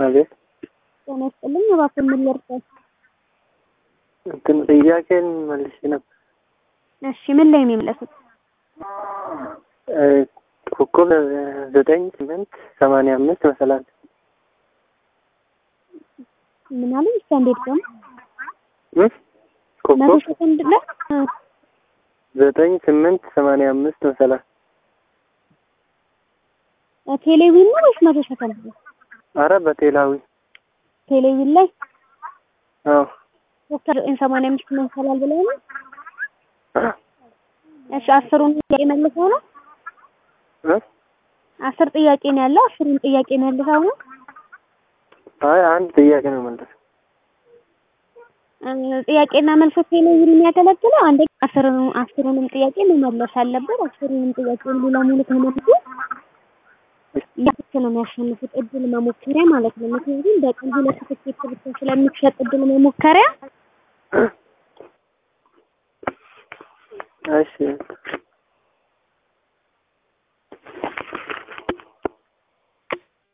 አቤት ጤና ይስጥልኝ። እባክዎን ምን ልርዳዎት? እንትን ጥያቄን መልሼ ነበር። እሺ ምን ላይ ነው የመለሱት? እ ኮከብ ዘጠኝ ስምንት ሰማንያ አምስት መሰላል ምን አሉኝ? እስኪ አንዴ ድገሙ። እ መቶ ኮከብ ሰከንድ ላይ እ ዘጠኝ ስምንት ሰማንያ አምስት መሰላል ቴሌቪዥን ነው ወይስ መቶ ሰከንድ ነው? አረ በቴላዊ ቴሌቪዥን ላይ አዎ ዶክተር ዘጠኝ ሰማንያ አምስት መሰላል ብለው ነው። እሺ አስሩን ጥያቄ መልሰው ነው። እ አስር ጥያቄ ነው ያለው። አስሩን ጥያቄ መልሰው ነው። አይ አንድ ጥያቄ ነው መለስ እ ጥያቄና መልስ ቴሌቪዥን የሚያገለግለው አንደኛ አስሩን አስሩንም ጥያቄ መመለስ አለበት። አስሩንም ጥያቄ ሙሉ ለሙሉ ከመለሱ ያክል ነው የሚያሸንፉት። እድል መሞከሪያ ማለት ነው። ምክንያቱም በቀን ሁለት ትኬት ብቻ ስለሚሸጥ እድል መሞከሪያ እሺ